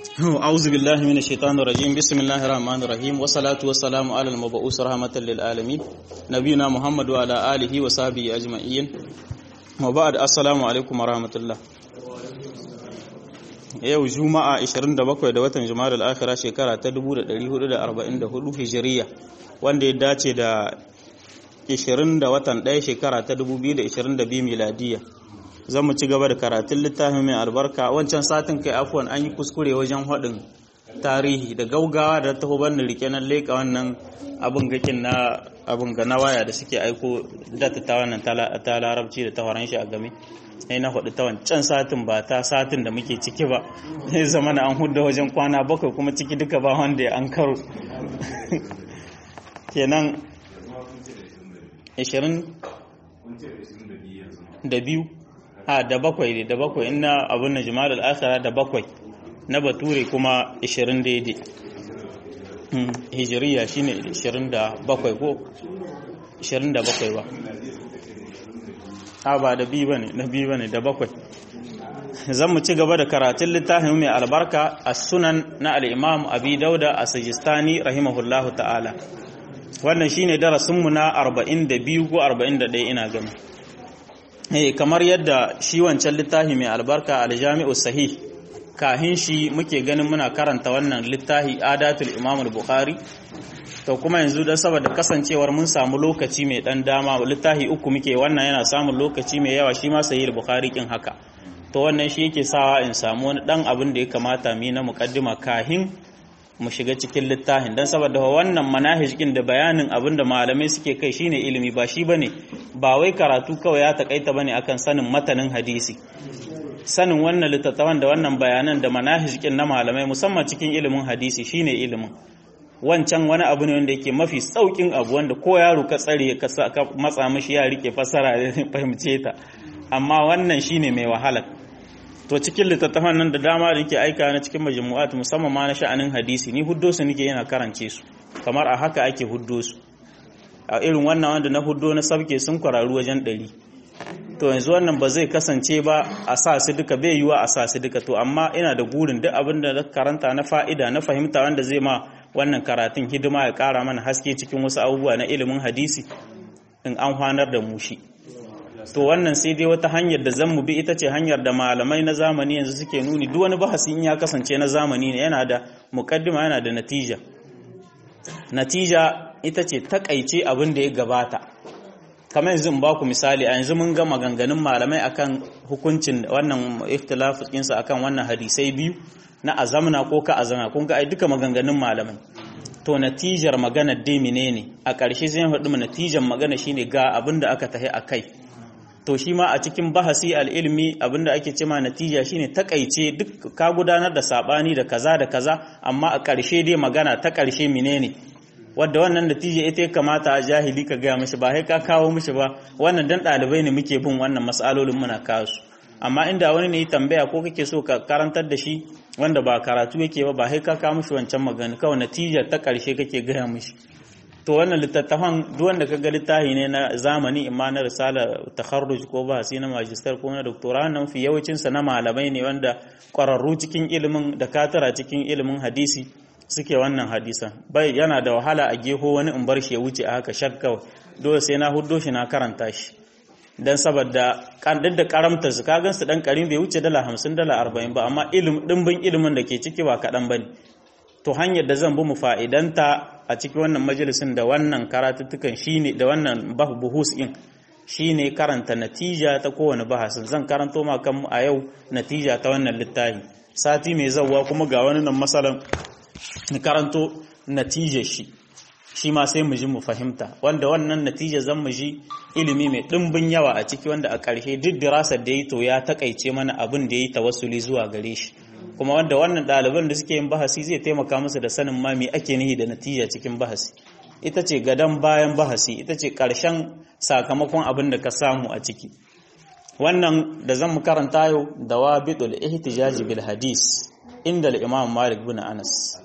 أعوذ بالله من الشيطان الرجيم بسم الله الرحمن الرحيم والصلاة والسلام على المبعوث رحمة للعالمين نبينا محمد وعلى آله وصحبه أجمعين وبعد السلام عليكم ورحمة الله yau juma'a 27 da watan juma'ar al'akhira shekara ta 1444 hijiriya wanda ya dace da 20 da watan 1 shekara ta 2022 miladiya zan mu ci gaba da karatun littafin mai albarka wancan satin kai afuwan an yi kuskure wajen haɗin tarihi da gaugawa da taho bannin rike na leƙa wannan abin gakin na abin ga na waya da suke aiko data ta wannan ta larabci da ta horon shi a game sai na hudu ta wancan satin ba ta satin da muke ciki ba sai zama na an hudu wajen kwana bakwai kuma ciki duka ba wanda ya an karo kenan 20 da biyu a da bakwai ne da bakwai ina abin na jima'a al'asara da bakwai na bature kuma 20 daidai hijiriya shine 27 ko 27 ba a ba da biyu bane na biyu bane da bakwai zan mu ci gaba da karatun littafin mai albarka a sunan na al'imam abi dauda a sajistani rahimahullahu ta'ala wannan shine darasinmu na 42 ko 41 ina gani eh kamar yadda shi wancan littafi mai albarka aljami'u sahih kahin shi muke ganin muna karanta wannan littafi adatul imam al-bukhari to kuma yanzu dan saboda kasancewar mun samu lokaci mai dan dama littafi uku muke wannan yana samun lokaci mai yawa shi ma sahih al-bukhari kin haka to wannan shi yake sawa in samu wani dan abin da ya kamata mu na muqaddima kahin mu shiga cikin littafin dan saboda wannan manahij kin da bayanin abin da malamai suke kai shine ilimi ba shi bane ba wai karatu kawai ya takaita bane akan sanin matanin hadisi sanin wannan littattafan da wannan bayanan da manahij kin na malamai musamman cikin ilimin hadisi shine ilimin wancan wani abu ne wanda yake mafi saukin abu wanda ko yaro ka tsare ka matsa mishi ya rike fasara da fahimce ta amma wannan shine mai wahala to cikin littattafan nan da dama da yake aika na cikin majmu'at musamman ma na sha'anin hadisi ni huddo su nake yana karance su kamar a haka ake huddo su a irin wannan wanda na huddo na sabke sun kwararu wajen ɗari to yanzu wannan ba zai kasance ba a sa su duka bai yiwa a sa su duka to amma ina da gurin duk abin da karanta na fa'ida na fahimta wanda zai ma wannan karatun hidima ya kara mana haske cikin wasu abubuwa na ilimin hadisi in an hwanar da mu shi to wannan sai dai wata hanyar da zan mu bi ita ce hanyar da malamai na zamani yanzu suke nuni duk wani bahasi in ya kasance na zamani ne yana da mukaddima yana da natija natija ita ce takaice abin da ya gabata kamar yanzu in ba ku misali a yanzu mun ga maganganun malamai akan hukuncin wannan ikhtilaf ɗinsa akan wannan hadisai biyu na azamna ko ka azamna kun ga ai duka maganganun malamai to natijar magana dai menene a ƙarshe zai faɗi natijar magana shine ga abin da aka tahi a kai to shi ma a cikin bahasi al'ilmi abinda ake cema natija shine takaice duk ka gudanar da sabani da kaza da kaza amma a ƙarshe dai magana ta ƙarshe menene wadda wannan natija ita ya kamata a jahili ka gaya mishi ba sai ka kawo mishi ba wannan dan ɗalibai ne muke bin wannan matsalolin muna kawo su amma inda wani ne tambaya ko kake so ka karantar da shi wanda ba karatu yake ba ba sai ka kawo mishi wancan magana kawai natijar ta ƙarshe kake gaya mishi to wannan littattafan duk wanda kaga littafi ne na zamani imma na risala takharruj ko bahasi na magister ko na doctora nan fi yawancin sa na malamai ne wanda kwararru cikin ilimin da katara cikin ilimin hadisi suke wannan hadisan bai yana da wahala a geho wani in bar shi ya wuce a haka shakka dole sai na huddo shi na karanta shi dan saboda kan da karamta su kagan su dan karim bai wuce dala 50 dala 40 ba amma ilim dimbin ilimin da ke ciki ba kadan bane to hanyar da zan bi mu fa'idanta a cikin wannan majalisin da wannan karatuttukan shine da wannan buhus in shine karanta natija ta kowane bahasin zan karanto ma kan a yau natija ta wannan littafi sati mai zawwa kuma ga wani nan masalan karanto natijar shi shi ma sai mu ji mu fahimta wanda wannan natija zan mu ji ilimi mai ɗimbin yawa a ciki wanda a ƙarshe duk dirasar da ya to ya takaice mana abin da ya yi tawassuli zuwa gare shi kuma wanda wannan ɗaliban da suke yin bahasi zai taimaka musu da sanin ma me ake nihi da natija cikin bahasi ita ce gadon bayan bahasi ita ce ƙarshen sakamakon abin da ka samu a ciki wannan da zan mu karanta yau da wabidul ihtijaji bil hadis inda al-imam malik bin anas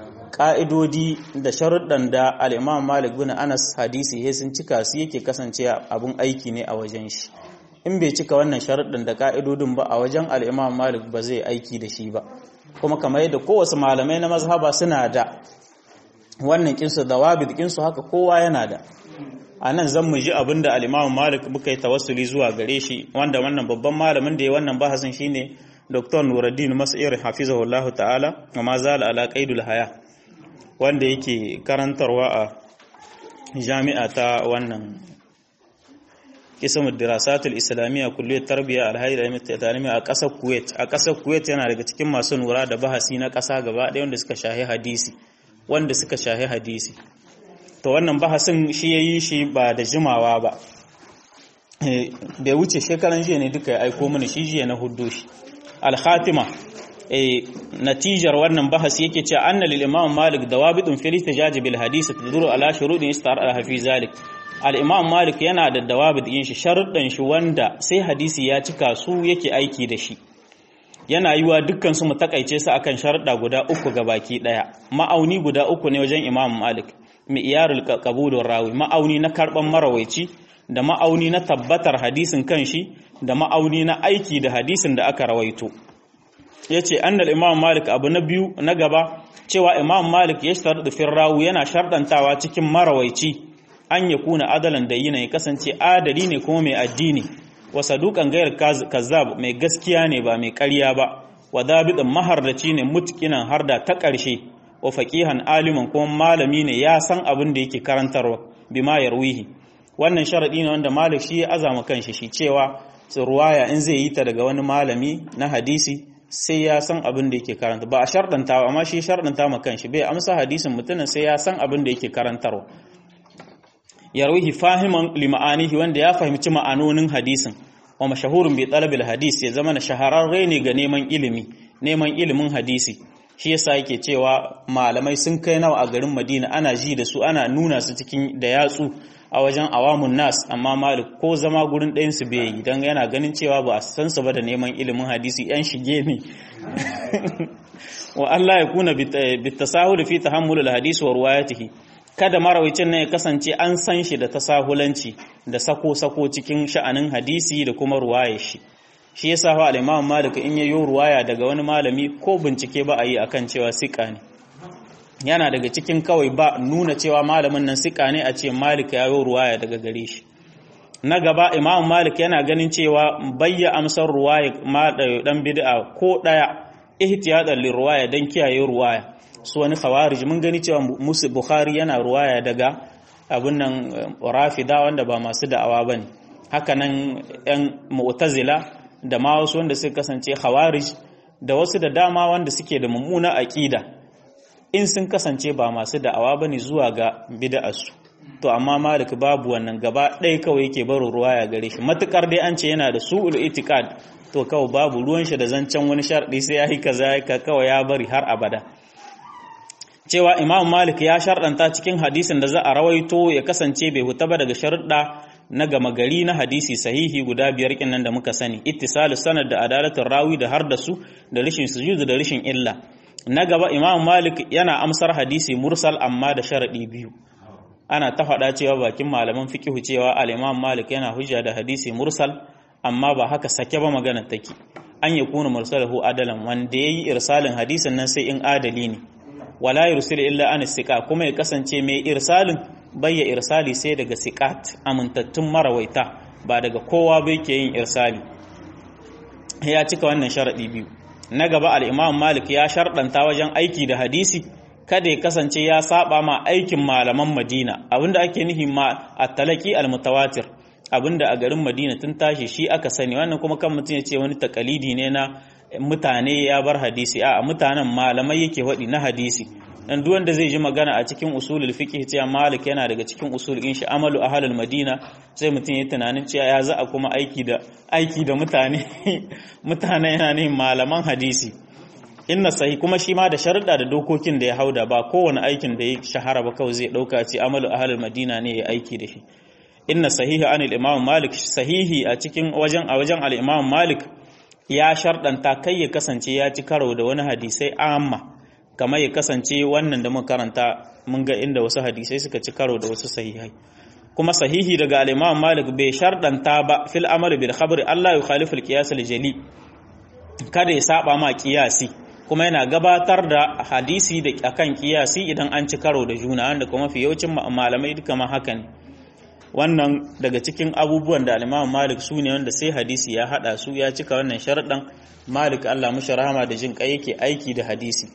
ƙa'idodi da sharuɗan da al-imam malik bin anas hadisi he sun cika su yake kasance abun aiki ne a wajen shi in bai cika wannan sharuɗin da ka'idodin ba a wajen al'imam malik ba zai aiki da shi ba kuma kamar yadda kowace malamai na mazhaba suna da wannan kinsu da wabid kinsu haka kowa yana da a nan zan mu ji abin da alimamu malik muka yi tawassuli zuwa gare shi wanda wannan babban malamin da ya wannan bahasin shine dr nuruddin mas'ir hafizahullahu ta'ala wa ma zala ala qaidul haya wanda yake karantarwa a jami'a ta wannan kismul dirasatul islamiyya kulliyat tarbiyya alhayr al a kasar kuwait a kasar kuwait yana daga cikin masu nura da bahasi na kasa gaba ɗaya wanda suka shahi hadisi wanda suka shahi hadisi to wannan bahasin shi ya yi shi ba da jimawa ba bai wuce shekaran jiya ne duka ya aiko mana shi jiya na hudu shi alhatima natijar wannan bahas yake cewa anna lil imam malik dawabitun fil ihtijaj bil hadith taduru ala shurudin istar al hafi zalik al imam malik yana da dawabit yin shi sharuɗan shi wanda sai hadisi ya cika su yake aiki da shi yana yiwa dukkan su mu takaice su akan sharuɗa guda uku ga baki ɗaya ma'auni guda uku ne wajen imam malik mi'yarul qabulur rawi ma'auni na karban marawaici da ma'auni na tabbatar hadisin kanshi da ma'auni na aiki da hadisin da aka rawaito yace annal imam malik abu na biyu na gaba cewa imam malik ya sharɗu fil rawi yana sharɗantawa cikin marawaici an ya kuna adalan da yina ya kasance adali ne kuma mai addini wa saduqan gairar kazzab mai gaskiya ne ba mai ƙarya ba wa dabidan mahardaci ne mutkinan harda ta ƙarshe wa faqihan aliman kuma malami ne ya san abin da yake karantarwa bima yarwihi wannan sharadi ne wanda malik shi ya azama kanshi shi cewa ruwaya in zai yi ta daga wani malami na hadisi sai ya san abin da yake karanta ba a shardanta ba amma shi shardanta ma kanshi bai amsa hadisin mutumin sai ya san abin da yake karantarwa yarwihi fahiman lima'anihi wanda ya fahimci ma'anonin hadisin wa mashahurun bi talabil hadis ya zama na shahararre ne ga neman ilimi neman ilimin hadisi shi yasa yake cewa malamai sun kai nawa a garin Madina ana ji da su ana nuna su cikin da yatsu a wajen awamun nas amma Malik ko zama gurin ɗayan su bai yi dan yana ganin cewa ba a san su ba da neman ilimin hadisi yan shige ne wa Allah ya kuna bitasahul fi tahammul al-hadis wa riwayatihi kada marawicin nan ya kasance an san shi da tasahulanci da sako-sako cikin sha'anin hadisi da kuma ruwayar shi shi yasa fa al-Imam Malik in yayo ruwaya daga wani malami ko bincike ba a yi akan cewa sika ne yana daga cikin kawai ba nuna cewa malamin nan sika ne a ce Malik ya yi ruwaya daga gare shi na gaba Imam Malik yana ganin cewa bayya amsar ruwaya ma dan bid'a ko daya ihtiyadan lirwaya dan kiyaye ruwaya su wani khawarij mun gani cewa musu bukhari yana ruwaya daga abun nan rafida wanda ba masu da'awa bane haka nan yan mu'tazila da ma wasu wanda suka kasance khawarij da wasu da dama wanda suke da mummuna aqida in sun kasance ba masu da'awa bane zuwa ga bid'arsu to amma malik babu wannan gaba ɗaya kawai yake barin ruwaya gare shi matukar dai an ce yana da su'ul itiqad to kawai babu ruwan shi da zancen wani sharɗi sai ya yi kaza kawai ya bari har abada cewa imam malik ya sharɗanta cikin hadisin da za a rawaito ya kasance bai huta ba daga sharuɗa na gama gari na hadisi sahihi guda biyar nan da muka sani ittisalu sanad da adalatul rawi da har da su da rishin sujud da rishin illa na gaba imam malik yana amsar hadisi mursal amma da sharaɗi biyu ana ta faɗa cewa bakin malaman fiqhu cewa al-imam malik yana hujja da hadisi mursal amma ba haka sake ba magana take an yakuna mursalahu adalan wanda yayi irsalin hadisin nan sai in adali ne wala yursil illa an siqa kuma ya kasance mai irsalin bayya irsali sai daga siqat amintattun marawaita ba daga kowa bai ke yin irsali ya cika wannan sharadi biyu na gaba al-imam malik ya shardanta wajen aiki da hadisi kada ya kasance ya saba ma aikin malaman madina abinda ake nihi ma at-talaqi al-mutawatir abinda a garin madina tun tashi shi aka sani wannan kuma kan mutum ya ce wani takalidi ne na mutane ya bar hadisi a mutanen malamai yake waɗi na hadisi dan duk wanda zai ji magana a cikin usulul fiqh cewa malik yana daga cikin usul in shi amalu ahlul madina sai mutum ya tunanin cewa ya za a kuma aiki da aiki da mutane mutane yana ne malaman hadisi inna sahi kuma shi ma da sharuɗa da dokokin da ya hauda ba kowane aikin da ya shahara ba kawai zai ɗauka ce amalu ahlul madina ne ya aiki da shi inna sahihi anil imam malik sahihi a cikin wajen a wajen al imam malik ya sharɗanta kai ya kasance ya ci karo da wani hadisai amma kamar ya kasance wannan da muka karanta mun ga inda wasu hadisai suka ci karo da wasu sahihai kuma sahihi daga al-Imam Malik bai sharɗanta ba fil amal bil khabri Allah ya khalifu al-qiyas al-jali kada ya saba ma qiyasi kuma yana gabatar da hadisi da akan kiyasi idan an ci karo da juna wanda kuma fi yawancin malamai duka ma haka ne wannan daga cikin abubuwan da al Malik su ne wanda sai hadisi ya hada su ya cika wannan sharaɗin Malik Allah mushi rahama da jin kai yake aiki da hadisi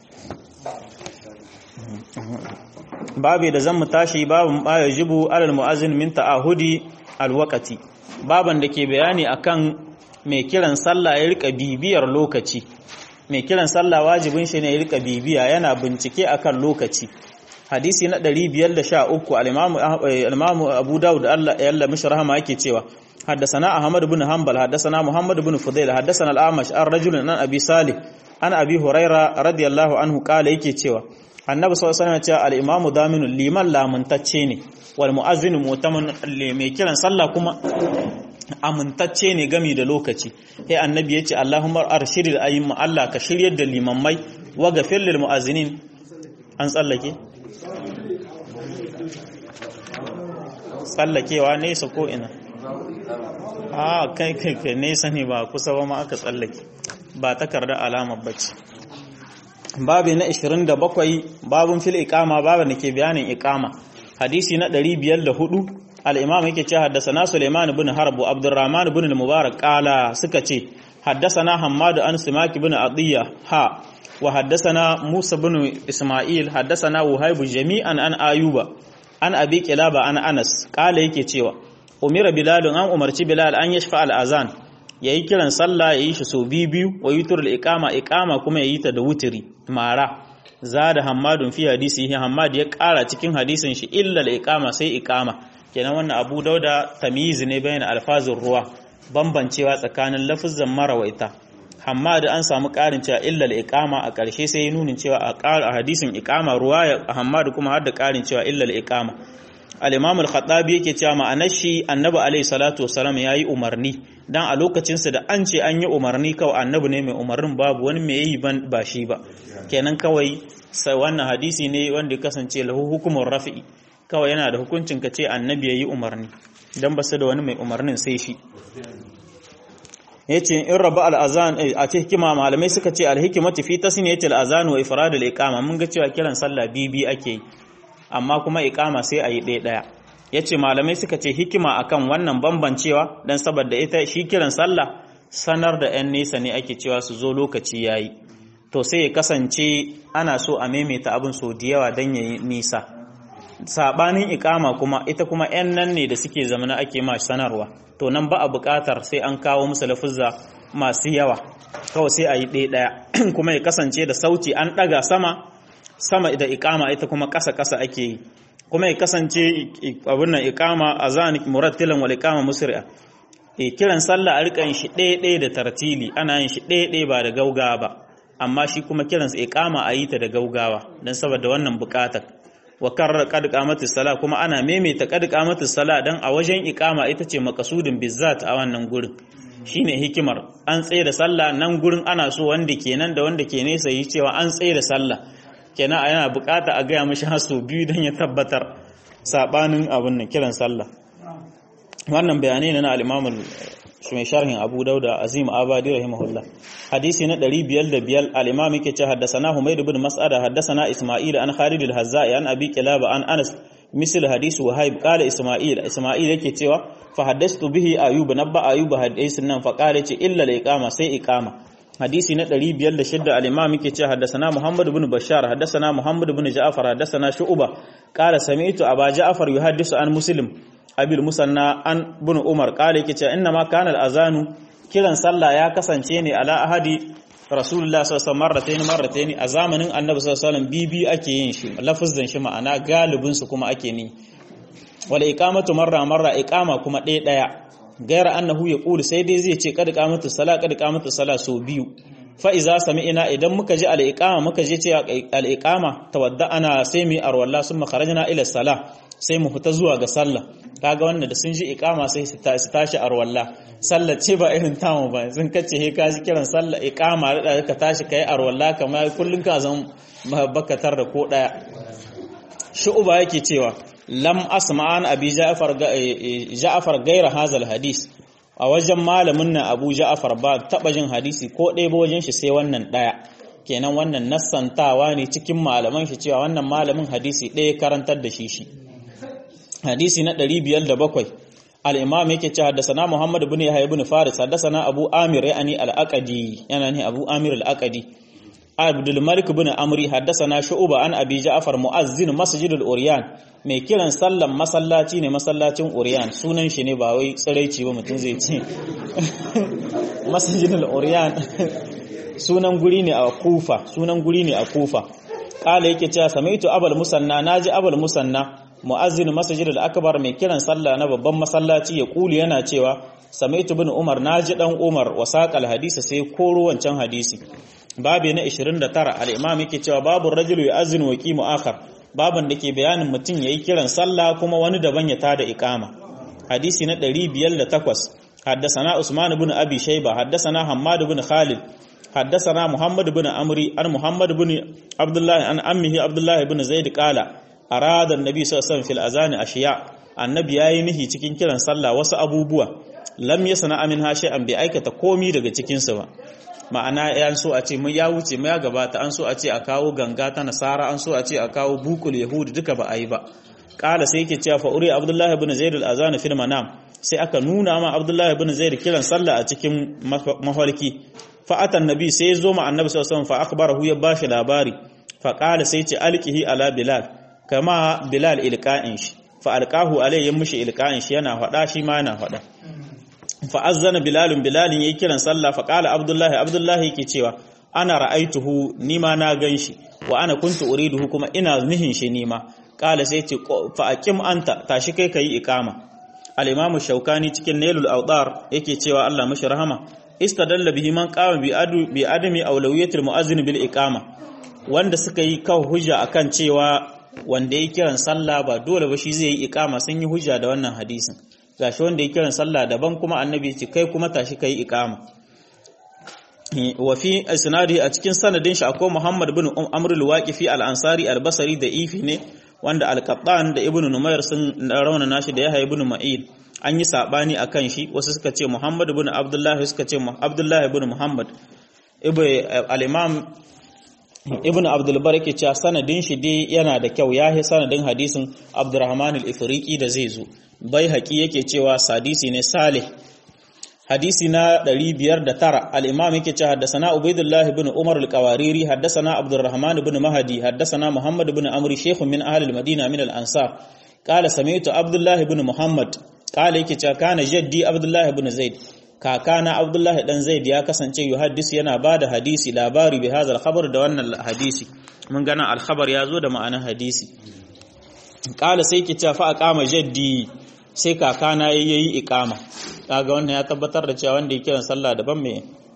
babu da zan mu tashi babu baya jibu alal mu'azzin min ta'ahudi alwaqati baban da ke bayani akan mai kiran sallah ya rika bibiyar lokaci mai kiran sallah wajibin shi ne ya rika bibiya yana bincike akan lokaci hadisi na 513 al-imamu al-imamu Abu Dawud Allah ya Allah mishi rahama yake cewa حدثنا أحمد بن حنبل حدثنا محمد بن فضيل حدثنا الأعمش عن رجل عن أبي صالح عن أبي هريرة رضي الله عنه قال yake cewa annabi sallallahu alaihi wasallam ya ce al-imamu daminu liman lamantacce ne wal mu'azzinu mu'taman mai kiran sallah kuma amintacce ne gami da lokaci sai annabi ya ce Allahumma arshidil ayyimma Allah ka shiryar da limammai wa gafir lil mu'azzinin an tsallake tsallakewa nesa ko ina a kai kai kai nesa ne ba kusa ba ma aka tsallake ba takardar alamar bacci babi na 27 babun fil iqama babin da ke bayanin iqama hadisi na 504 al-imam yake ce haddathana Sulaiman ibn Harb wa Abdurrahman ibn al-Mubarak qala suka ce haddathana Hammad an Simak ibn Adiyya ha wa haddathana Musa ibn Isma'il haddathana Wahib jami'an an Ayuba an Abi Qilaba an Anas qala yake cewa umira Bilal an umarci Bilal an yashfa al-azan yayi kiran sallah yayi shi so biyu wa yutur al-iqama iqama kuma yayi ta da wutiri mara zada hammadun fi hadisi hammad ya kara cikin hadisin shi illa al-iqama sai iqama kenan wannan abu dauda tamyiz ne bayan alfazin ruwa bambancewa tsakanin lafazan marawaita hammad an samu karin cewa illa al-iqama a ƙarshe sai nunin cewa a hadisin iqama ruwa hammad kuma har da karin cewa illa al-iqama al-imam al-khattabi yake cewa ma'anar shi annabi alaihi salatu wasalam yayi umarni dan a lokacin sa da an ce an yi umarni kawai annabi ne mai umarnin babu wani mai yi ban ba shi ba kenan kawai sai wannan hadisi ne wanda ya kasance lahu hukumur rafi'i kawai yana da hukuncin ka ce annabi yayi umarni dan ba su da wani mai umarnin sai shi yace in raba al-azan a ce hikima malamai suka ce al-hikmatu fi tasniyati al-azan wa ifrad al-iqama mun ga cewa kiran sallah bibi ake yi amma kuma iqama sai ayi ɗaya ɗaya yace malamai suka ce hikima akan wannan bambancewa dan saboda ita shi kiran sallah sanar da 'yan nesa ne ake cewa su zo lokaci yayi to sai ya kasance ana so a maimaita abin so da yawa dan yayi nisa sabanin ikama kuma ita kuma 'yan nan ne da suke zamana ake ma sanarwa to nan ba a buƙatar sai an kawo musu lafuzza masu yawa kawai sai a yi ɗaya ɗaya kuma ya kasance da sauti an ɗaga sama sama da ikama ita kuma ƙasa ƙasa ake yi kuma ya kasance abin nan ikama a zani murattilan wal ikama musri'a e kiran sallah a rika yin shi ɗaya ɗaya da tartili ana yin shi ɗaya ɗaya ba da gaugawa ba amma shi kuma kiran ikama a yi ta da gaugawa don saboda wannan buƙatar wa karrar qad qamatis sala kuma ana maimaita qad qamatis sala dan a wajen iqama ita ce makasudin bizzat a wannan gurin shine hikimar an tsaye da sallah nan gurin ana so wanda kenan da wanda ke nesa yi cewa an tsaye da sallah kenan yana bukata a gaya mishi haso biyu dan ya tabbatar sabanin abin nan kiran sallah wannan bayanai ne na al-Imam mai sharhin Abu Dauda Azim Abadi rahimahullah hadisi na 505 al-Imam yake ce haddathana Humayd ibn Mas'ada haddathana Isma'il an Khalid al-Hazzai an Abi Kilaba an Anas misal hadisi Wahib qala Isma'il Isma'il yake cewa fa haddathtu bihi Ayub nabba Ayub hadisin nan fa qala ce illa al-iqama sai iqama hadisi na 506 al-Imam yake ce haddathana Muhammad ibn Bashar haddathana Muhammad ibn Ja'far haddathana Shu'ba qala sami'tu Aba Ja'far yuhaddisu an Muslim abil musanna an bin umar kale yake cewa inna ma kana azanu kiran sallah ya kasance ne ala ahadi rasulullah sallallahu alaihi wasallam marratayn a zamanin annabi sallallahu alaihi wasallam bibi ake yin shi lafazin shi ma'ana galibin su kuma ake ni wala iqamatu marra marra iqama kuma ɗaya ɗaya gaira annahu yaqulu sai dai zai ce kad qamatu sala kad qamatu sala so biyu fa iza sami'na idan muka ji al-iqama muka je ce al-iqama tawadda ana sai mu arwalla summa kharajna ila salah sai mu fita zuwa ga sallah kaga wannan da sun ji iqama sai su tashi arwalla sallah ce ba irin tamu ba sun kace he ka ji kiran sallah iqama da ka tashi kai arwalla kamar kullun ka zan bakatar da ko daya shu'ba yake cewa lam asma'an abi ja'far ja'far gaira hazal hadis a wajen malamin nan abu ja'far ba taba jin hadisi ko ɗaya ba wajen shi sai wannan ɗaya kenan wannan nassantawa ne cikin malaman shi cewa wannan malamin hadisi ɗaya karantar da shi shi hadisi na 507 al-imam yake cewa haddathana Muhammad ibn Yahya ibn Faris haddathana Abu Amir yani al-Aqadi yana ne Abu Amir al-Aqadi Abdul Malik ibn Amri haddathana Shu'ba an Abi Ja'far muazzin Masjid al-Uryan mai kiran sallan masallaci ne masallacin Uryan sunan shi ne ba wai tsiraici ba mutum zai ce Masjid al-Uryan sunan guri ne a Kufa sunan guri ne a Kufa kala yake cewa samaitu abul musanna naji abul musanna mu'azzin masjid al-akbar mai kiran sallah na babban masallaci ya kuli yana cewa samaitu bin umar naji dan umar wasaqal hadisi sai koro wancan hadisi babu na 29 al-imam yake cewa babu rajulu yu'azzinu wa qimu akhar baban da ke bayanin mutum yayi kiran sallah kuma wani daban ya tada iqama hadisi na 508 حدثنا عثمان بن أبي شيبة حدثنا حماد بن خالد حدثنا محمد بن عمري عن محمد بن عبد الله عن أمه عبد الله بن زيد قال أراد النبي صلى الله عليه وسلم في الأذان أشياء النبي yayi nihi cikin kiran sallah wasu abubuwa lam yasna minha shay'an bi aikata komi daga cikin su ba ma'ana an so a ce mu ya wuce mu ya gabata an so a ce a kawo ganga ta nasara an so a ce a kawo bukul yahudi duka ba a yi ba kala sai yake cewa fa uri abdullahi ibn zaid al-azan fil manam sai aka nuna ma abdullahi ibn zaid kiran sallah a cikin mafarki fa atan nabi sai ya zo ma annabi sallallahu alaihi wasallam fa akhbarahu ya bashi labari fa qala sai ce alqihi ala bilal kama bilal ilqa'in shi fa alqahu alayhi ya mushi ilqa'in shi yana fada shi ma yana fada fa azzana bilalun bilalin yayi kiran sallah fa qala abdullahi abdullahi yake cewa ana ra'aituhu nima na ganshi wa ana kuntu uriduhu kuma ina nihin shi nima qala sai ce fa aqim anta tashi kai kai iqama al-imamu shaukani cikin nailul awdar yake cewa Allah mashi rahama istadalla bihi man qama bi adu bi adami awlawiyatil muazzin bil iqama wanda suka yi kawo hujja akan cewa wanda ya kiran sallah ba dole ba shi zai yi iqama sun yi hujja da wannan hadisin gashi wanda ya kiran sallah daban kuma annabi ya ce kai kuma tashi kai iqama wa fi isnadi a cikin sanadin shi akwai Muhammad bin Amr al-Waqifi al-Ansari al-Basri da ifi ne wanda al-Qattan da Ibn Numayr sun rauna nashi da Yahya ibn Ma'in an yi sabani akan shi wasu suka ce Muhammad ibn Abdullah suka ce Abdullah ibn Muhammad al-Imam Ibn Abdul Bar yake cewa sanadin shi dai yana da kyau yahi sanadin hadisin Abdurrahman al-Ifriqi da zai zo bai haƙi yake cewa sadisi ne salih hadisi na 509 al-imam yake cewa haddathana ubaidullah ibn umar al-qawariri haddathana abdurrahman ibn mahdi haddathana muhammad ibn amri shaykhun min ahli al-madina min al-ansar qala sami'tu abdullah ibn muhammad qala yake cewa kana jaddi abdullah ibn zaid kakana abdullah dan zaid ya kasance yuhaddis yana bada hadisi labari bi hadha al-khabar da wannan hadisi mun gana al-khabar ya zo da ma'anar hadisi qala sai yake cewa fa aqama jaddi sai kakana yayi iqama kaga wannan ya tabbatar da cewa wanda ya kiran sallah daban mai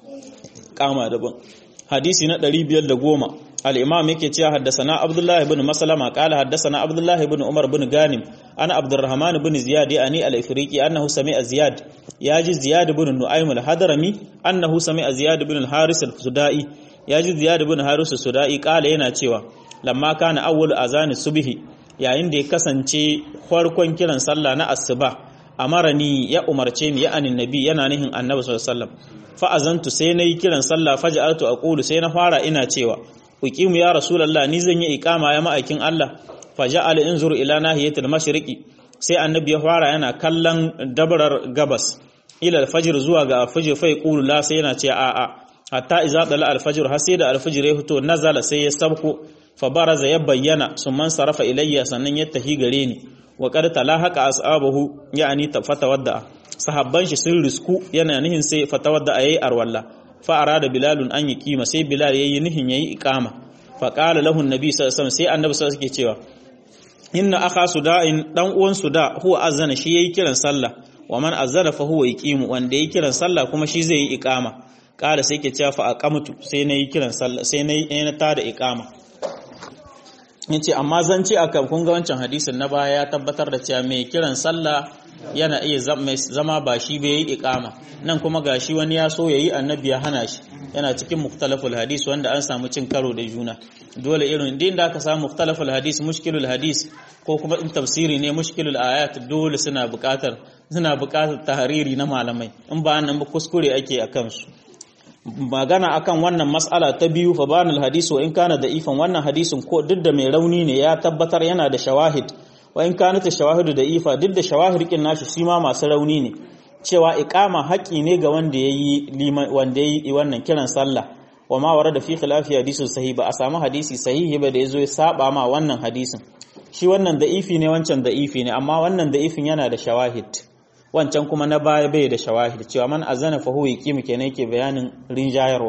kama daban hadisi na 510 al-imam yake cewa haddathana abdullah ibn maslama qala haddathana abdullah ibn umar ibn ganim ana abdurrahman ibn ziyad ani al-ifriqi annahu sami'a ziyad yaji ziyad ibn nu'aym al-hadrami annahu sami'a ziyad ibn al-haris al-sudai yaji ziyad ibn haris al-sudai qala yana cewa lamma kana awwal azan subhi yayin da ya kasance farkon kiran sallah na asuba amarani ya umarce ni ya anin nabi yana nihin annabi sallallahu alaihi wasallam fa azantu sai nayi kiran sallah faj'altu aqulu sai na fara ina cewa uqimu ya rasulullah ni zan yi iqama ya ma'aikin Allah faja'al inzur ila nahiyatil mashriqi sai annabi ya fara yana kallon dabrar gabas ila alfajr zuwa ga alfajr fa yaqulu la sai yana ce a a hatta iza dala alfajr har sai da alfajr ya fito nazala sai ya sabko fa baraza ya bayyana summan sarafa ilayya sannan ya tahi gare ni wa qad talahaqa ashabahu yani fatawadda sahabban shi sun risku yana nihin sai fatawadda ayi arwalla fa arada bilalun an kima sai bilal yayi nihin yayi iqama fa qala lahu annabi sallallahu alaihi wasallam sai annabi sallallahu alaihi cewa inna akha suda'in dan uwan suda huwa azana shi yayi kiran sallah wa man azana fa huwa yaqimu wanda yayi kiran sallah kuma shi zai yi iqama qala sai ke cewa fa aqamtu sai nayi kiran sallah sai nayi na tada iqama yace amma zan ce aka kun ga wancan hadisin na baya ya tabbatar da cewa mai kiran sallah yana iya zama ba shi bai yi iqama nan kuma gashi wani ya so yayi annabi ya hana shi yana cikin muktalaful hadis wanda an samu cin karo da juna dole irin din da aka samu muktalaful hadis mushkilul hadis ko kuma in tafsiri ne mushkilul ayat dole suna buƙatar suna buƙatar tahariri na malamai in ba nan ba kuskure ake a kansu magana akan wannan mas'ala ta biyu fa banal hadisi wa in kana da ifan wannan hadisin ko duk da mai rauni ne ya tabbatar yana da shawahid wa in kana ta shawahidu da ifa duk da shawahid kin nashi shi ma masu rauni ne cewa iqama haƙi ne ga wanda yayi wanda yayi wannan kiran sallah wa ma warada fi khilafi hadisin sahih ba a samu hadisi sahihi ba da yazo ya saba ma wannan hadisin shi wannan da'ifi ne wancan da'ifi ne amma wannan da'ifin yana da shawahid wancan kuma na baya bai da shawahid cewa man azana fa huwa yaqimu kenan yake bayanin rinjayarwa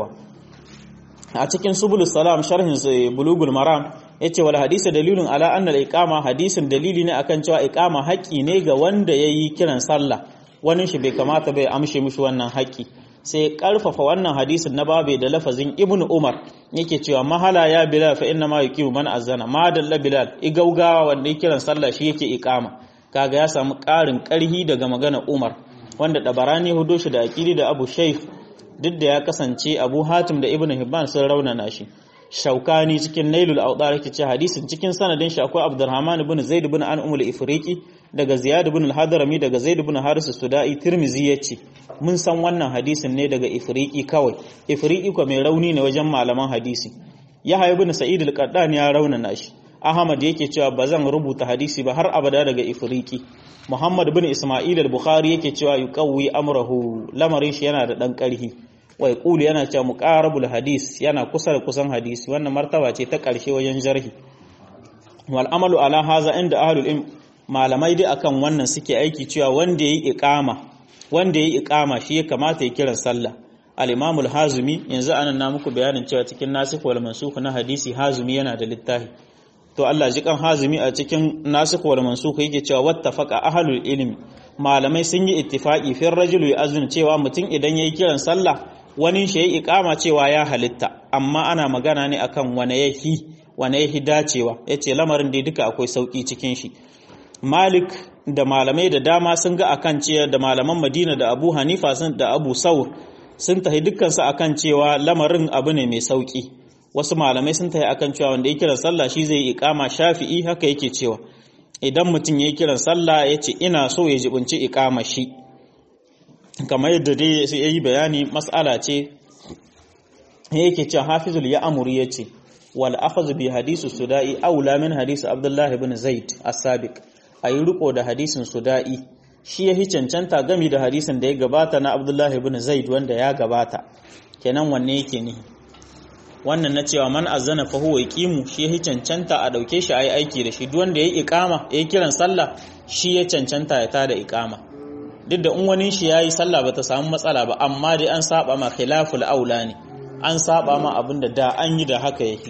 a cikin subul salam sharhin bulugul maram yace wal hadisi dalilun ala anna al iqama hadisin dalili ne akan cewa iqama haƙi ne ga wanda yayi kiran sallah wani shi bai kamata bai amshe mishi wannan haƙi sai karfafa wannan hadisin na babe da lafazin ibnu umar yake cewa mahala ya bilal fa inna ma yuqimu man azana ma dalla bilal igaugawa wanda yake kiran sallah shi yake iqama kaga ya samu ƙarin ƙarhi daga magana umar wanda dabarani hudo shi da aqili da abu shaykh duk da ya kasance abu hatim da ibnu hibban sun raunana shi shaukani cikin nailul awdar yake ce hadisin cikin sanadin shi akwai abdurrahman ibn zaid ibn an umul ifriqi daga ziyad ibn al-hadrami daga zaid ibn haris sudai tirmizi yace mun san wannan hadisin ne daga ifriqi kawai ifriqi ko mai rauni ne wajen malaman hadisi yahya ibn sa'id al-qaddan ya raunana shi ahmad yake cewa bazan rubuta hadisi ba har abada daga ifriqi muhammad ibn isma'il al-bukhari yake cewa yuqawwi amrahu lamarin shi yana da dan karhi wai kulu yana cewa muqarabul hadis yana kusa da kusan hadisi wannan martaba ce ta karshe wajen jarhi wal amalu ala haza inda ahlul ilm malamai dai akan wannan suke aiki cewa wanda yayi iqama wanda yayi iqama shi ya kamata ya kiran sallah al-imam al-hazimi yanzu anan na muku bayanin cewa cikin nasikh wal mansukh na hadisi hazimi yana da littafi to Allah ji kan hazimi a cikin nasikh wal mansukh yake cewa wattafaqa ahlul ilmi malamai sun yi ittifaqi fi rajulu yazun cewa mutum idan yayi kiran sallah wani shi yayi iqama cewa ya halitta amma ana magana ne akan wane yahi wane yahi dacewa yace lamarin da duka akwai sauki cikin shi Malik da malamai da dama sun ga akan cewa da malaman Madina da Abu Hanifa sun da Abu Saur sun tahi dukkan su akan cewa lamarin abu ne mai sauki wasu malamai sun tahi akan cewa wanda ya kira sallah shi zai iqama Shafi'i haka yake cewa idan mutum ya kiran sallah yace ina so ya jibunci iqama shi kamar yadda dai sai yayi bayani mas'ala ce yake cewa Hafizul Ya'muri yace wal akhadhu bi hadisi sudai aula min hadisi Abdullah ibn Zaid as-sabiq ayi riko da hadisin sudai shi yahi cancanta gami da hadisin da ya gabata na Abdullah ibn Zaid wanda ya gabata kenan wanne yake ne wannan na cewa man azana fa huwa yaqimu shi yahi cancanta a dauke shi ayi aiki da shi duk wanda yayi iqama yayi kiran sallah shi ya cancanta ya tada iqama duk da in wani shi yayi sallah bata samu matsala ba amma dai an saba ma khilaful aula ne an saba ma abinda da an yi da haka yake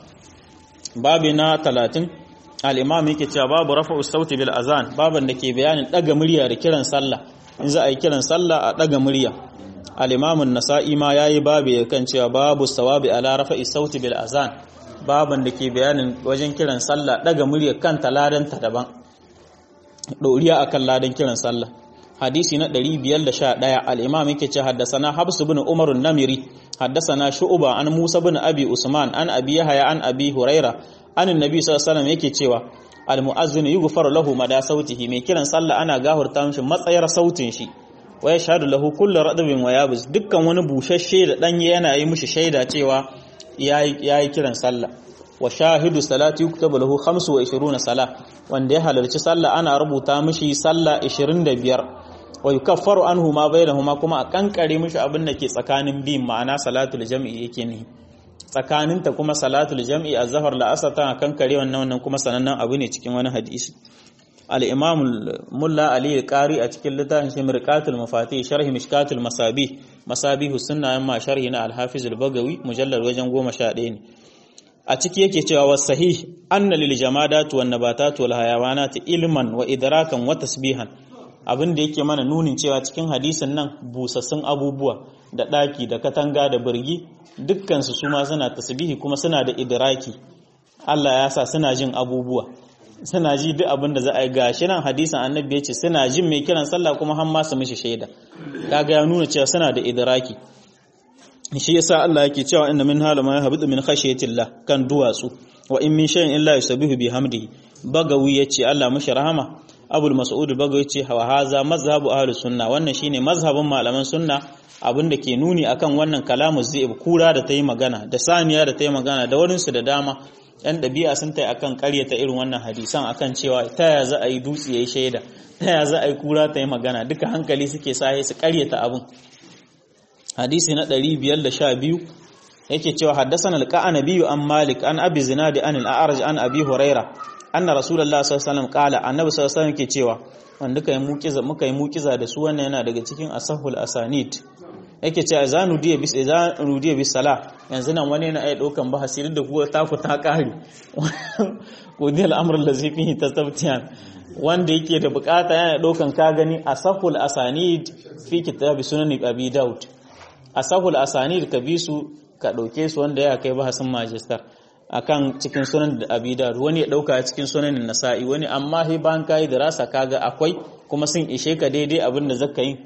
babi na 30 al-imam yake cewa babu rafa'u sauti bil azan baban da ke bayanin daga murya da kiran sallah in za a yi kiran sallah a daga murya al-imam an-nasa'i ma yayi babu kan cewa babu sawabi ala rafa'i sauti bil azan baban da ke bayanin wajen kiran sallah daga murya kanta ladan ta daban doriya akan ladan kiran sallah hadisi na 511 al-imam yake ce haddasana habs ibn umar an-namiri haddasana shu'ba an musa ibn abi usman an abi yahya an abi huraira an annabi sallallahu alaihi wasallam yake cewa al-mu'azzin yughfaru lahu mada sautihi mai kiran sallah ana gahurta mishi matsayar sautin shi wa yashhadu lahu kullu radbin wa yabis dukkan wani bushashe da danye yana yi mishi shaida cewa yayi yayi kiran sallah wa shahidu salati yuktabu lahu 25 sala wanda ya halarci sallah ana rubuta mishi sallah 25 wa yukaffaru anhu ma bainahuma kuma a kankare mishi abin da ke tsakanin bin ma'ana salatul jam'i yake ne tsakaninta kuma salatul jam'i az-zahar la'asar tana kankare wannan wannan kuma sanannen abu ne cikin wani hadisi al-imam mulla ali al-qari a cikin littafin shi mirqatul mafatih sharhi mishkatul masabih masabihus sunna amma sharhi na al-hafiz al-bagawi mujallal wajen 11 ne a ciki yake cewa was sahih anna lil jamadat wan nabatat wal hayawanat ilman wa idrakan wa tasbihan abin da yake mana nunin cewa cikin hadisin nan busassun abubuwa da daki da katanga da birgi dukkan su suma suna tasbihi kuma suna da idraki Allah ya sa suna jin abubuwa suna ji duk abin da za a yi gashi nan hadisin annabi ya ce suna jin mai kiran sallah kuma har ma su mishi shaida kaga ya nuna cewa suna da idraki shi yasa Allah yake cewa inna min hala ma yahbitu min khashyatillah kan duwatsu wa in min shay'in illa yusabbihu bihamdihi bagawi yace Allah mushi rahama abul mas'ud bagawi ce wa haza mazhabu ahlus sunna wannan shine mazhabin malaman sunna abinda ke nuni akan wannan kalamu zai kura da ta yi magana da saniya da ta yi magana da warinsu da dama yan ɗabi'a sun ta akan karyata irin wannan hadisan akan cewa ta ya za a yi dutse ya yi shaida ta ya za a yi kura ta yi magana duka hankali suke sa su karyata abin hadisi na 512 yake cewa haddasan alqa'anabi an malik an abi zinadi an al-a'raj an abi huraira anna rasulullah sallallahu alaihi wasallam qala annabi sallallahu alaihi wasallam ke cewa wanda kai mukiza muka yi mukiza da su wannan yana daga cikin asahul asanid yake cewa izanu diya bis izanu diya bis sala yanzu nan wani yana ai daukan bahasi da kuwa ta ku ta kare ko dil amr allazi fihi tasabtiyan wanda yake da bukata yana daukan ka gani asahul asanid fi kitab sunan abi daud asahul asanid ka bi su ka dauke su wanda ya kai bahasin majistar akan cikin sunan da abi daud wani ya dauka cikin sunanin nasa'i wani amma he ban kai da rasa kaga akwai kuma sun ishe ka daidai abin da zaka yi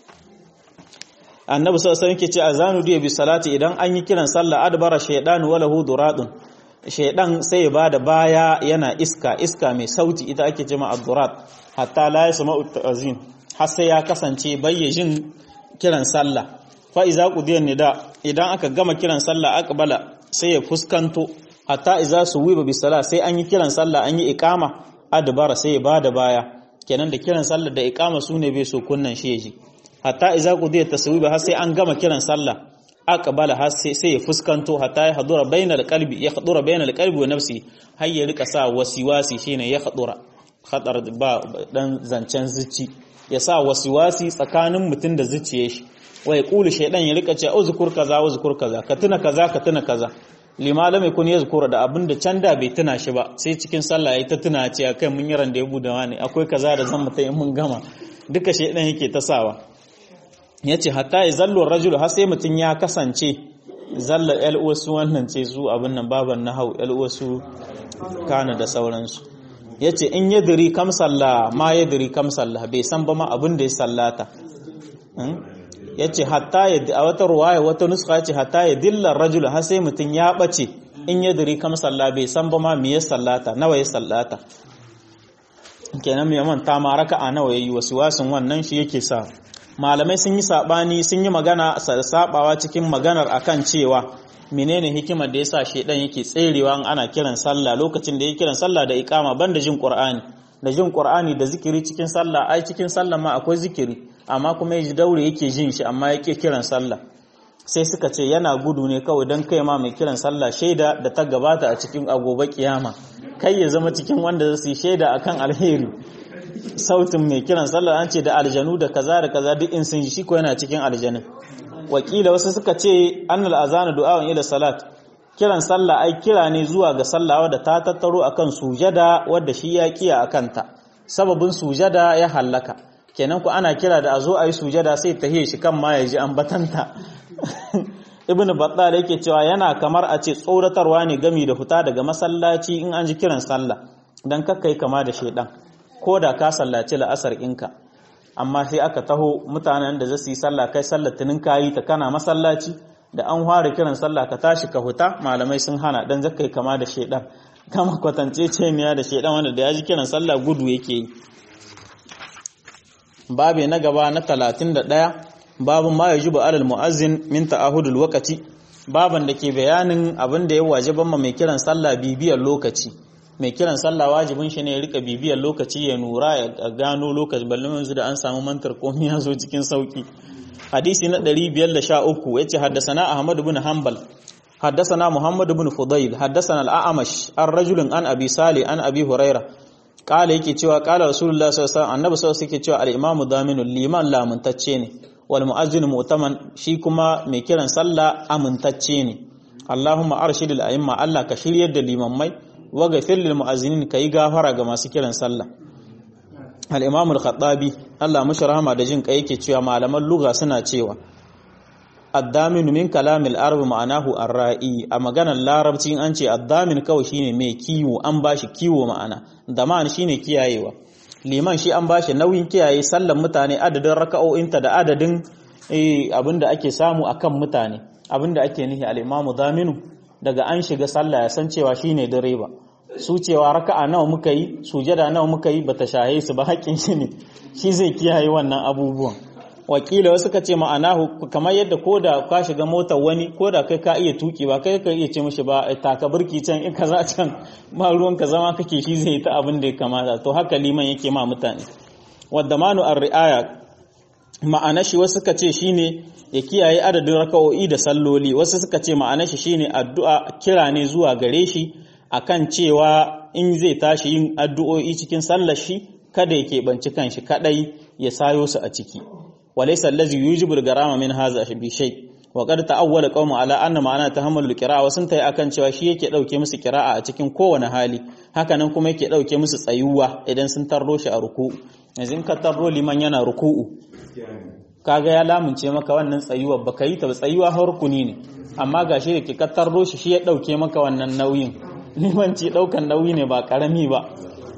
annabi sallallahu alaihi wasallam ce azanu diya bi salati idan an yi kiran sallah adbara shaydan wala hu duradun shaydan sai ya bada baya yana iska iska mai sauti ita ake cewa ad-durat hatta la yasma'u ta'zin har sai ya kasance bayyajin kiran sallah fa iza qudiyan nida idan aka gama kiran sallah aqbala sai ya fuskanto hatta iza suwiba bi salat sai an yi kiran sallah an yi iqama adbara sai ya bada baya kenan da kiran sallah da iqama sune bai so kunnan shi yaji hatta iza qudiya taswiba har sai an gama kiran sallah aqbala har sai sai ya fuskanto hatta ya hadura bainal qalbi ya hadura bainal qalbi wa nafsi har ya rika sa wasiwasi shine ya hadura khadar ba dan zancen zuci ya sa wasiwasi tsakanin mutun da zuciyar shi wai kulu shaydan ya rika ce uzkur kaza uzkur kaza ka tuna kaza ka tuna kaza lima lam yakun yazkura da abinda can da bai tuna shi ba sai cikin sallah yayi ta tuna ce kai mun yi randa ya budawa ne akwai kaza da zan mutai mun gama duka shaydan yake ta sawa ya ce hatta ya zallo rajulu har sai mutum ya kasance zalla wasu wannan ce su abin nan baban na hau wasu kana da sauransu ya ce in ya diri kam sallah ma ya diri kam sallah bai san ba ma abin da ya sallata ya ce hatta ya a wata ruwaya wata nuska ce hatta ya dilla rajulu har sai mutum ya ɓace in ya diri kam sallah bai san ba ma me ya sallata nawa ya sallata kenan mai manta ma raka'a nawa yayi wasu wasun wannan shi yake sa malamai sun yi sabani sun yi magana sabawa cikin maganar akan cewa menene hikimar da yasa shedan yake tserewa in ana kiran sallah lokacin da yake kiran sallah da iqama banda jin qur'ani da jin qur'ani da zikiri cikin sallah ai cikin sallah ma akwai zikiri amma kuma yaji daure yake jin shi amma yake kiran sallah sai suka ce yana gudu ne kawai don kai ma mai kiran sallah shaida da ta gabata a cikin agoba kiyama kai ya zama cikin wanda za su yi shaida akan alheri sautin mai kiran sallah an ce da aljanu da kaza da kaza duk in sun shi ko yana cikin aljanin wakila wasu suka ce annal azana du'a'un ila salat kiran sallah ai kira ne zuwa ga sallah wadda ta tattaro akan sujada wadda shi ya kiya akan ta sababin sujada ya hallaka kenan ku ana kira da a zo a yi sujada sai ta shi kan ma ya ji ambatanta ibn battal yake cewa yana kamar a ce tsoratarwa ne gami da huta daga masallaci in an ji kiran sallah dan kakkai kama da shedan ko da ka sallaci la'asar inka amma sai aka taho mutanen da zasu yi sallah kai sallar tunin kayi ta kana masallaci da an fara kiran sallah ka tashi ka huta malamai sun hana dan zakai kama da shedan kama kwatance ce miya da shedan wanda da ya ji kiran sallah gudu yake yi babe na gaba na 31 babun ma yajibu alal muazzin min ta'ahudul waqti baban da ke bayanin abin da ya wajiban ma mai kiran sallah bibiyar lokaci mai kiran sallah wajibin shi ne ya rika bibiyar lokaci ya nura ya gano lokaci balle yanzu da an samu mantar komai ya zo cikin sauki hadisi na 513 yace haddasana ahmad ibn hanbal haddasana muhammad ibn fudayl haddasana al-a'mash ar-rajul an abi sali an abi huraira kala yake cewa kala rasulullah sallallahu alaihi wasallam annabi sallallahu alaihi cewa al-imamu daminu liman lamuntacce ne wal mu'azzin mu'taman shi kuma mai kiran sallah amintacce ne Allahumma arshidil a'imma Allah ka shiryar da limammai wa ghafir lil mu'azzinin kai gafara ga masu kiran sallah al-imam al-khattabi Allah mushi rahama da jin kai yake cewa malaman lugha suna cewa addamin min kalamil arab ma'anahu ar-ra'i a maganar larabci an ce addamin kawai shine mai kiwo an bashi kiwo ma'ana daman shine kiyayewa liman shi an bashi nauyin kiyaye sallan mutane adadin raka'o'inta da adadin abinda ake samu akan mutane abinda ake nihi al-imamu daminu daga an shiga sallah ya san cewa shine direba su cewa raka'a nawa muka yi sujada nawa muka yi bata shahe su ba haƙƙin shi ne shi zai kiyaye wannan abubuwan wakila wasu ka ce ma'ana kamar yadda ko da ka shiga motar wani ko da kai ka iya tuki ba kai ka iya ce mishi ba taka birki can in kaza can ba ruwan ka zama kake shi zai ta abin da ya kamata to haka liman yake ma mutane wadda manu ar-ri'aya ma'ana shi wasu suka ce shine ya kiyaye adadin raka'o'i da salloli wasu suka ce ma'ana shi shine addu'a kira ne zuwa gare shi akan cewa in zai tashi yin addu'o'i cikin sallar shi kada ya keɓanci kanshi kadai ya sayo su a ciki walaysa allazi yujibu al-garama min hadha bi shay wa qad ta'awwala qawmu ala anna ma'ana tahammulul qira'a wasun tayi akan cewa shi yake dauke musu qira'a a cikin kowane hali hakanan kuma yake dauke musu tsayuwa idan sun tarro shi a ruku'u yanzu in ka tarro liman yana ruku'u kaga ya lamunce maka wannan tsayuwa baka yi ta tsayuwa har rukuni ne amma gashi da ke ka tarro shi shi ya dauke maka wannan nauyin limanci daukan nauyi ne ba karami ba